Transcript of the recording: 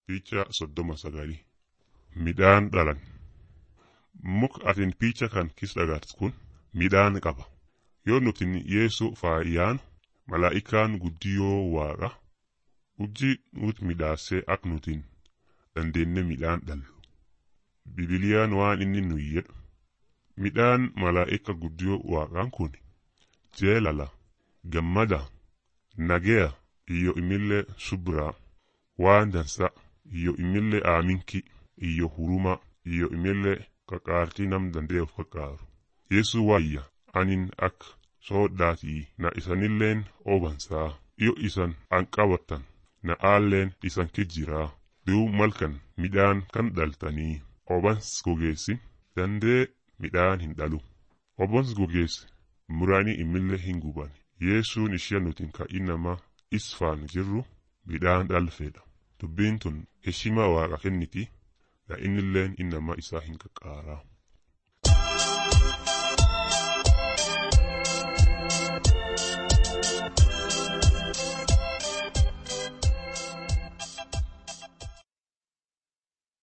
Picha soddoma sagalii midhaan dhalan muka atin picha kan kis dhagaatu kun midhaan qaba yoo nutin yeesu faayaan malaa'ikaan guddiyoo waaqa hojii nuti midhaasee ak nutin dandeenne midhaan dhallu bibiliyaan waan inni nu jedhu midhaan malaa'ika guddiyoo waaqaan kun jeelala gammada nageya iyyo imillee subraa waan dansa iyyo imillee aaminki iyyo huruma iyyo imillee qaqaartii nam dandee of qaqqaaru yesu waayya anin ak soodhaatii na isanilleen obansaa iyo isan an qabattan na aalleen isan kijjiraa duub malkan midhaan kan dhaltanii obans gogeessi dandee midhaan hin dhalu obons gogeessi muraanii imillee hin guban yesuun ishee nutin ka inama isfaan jirru midhaan dhalfeedha dubbiin tun heshima waaqa kenniti na innilleen inama isaa hin qaqqaaraa.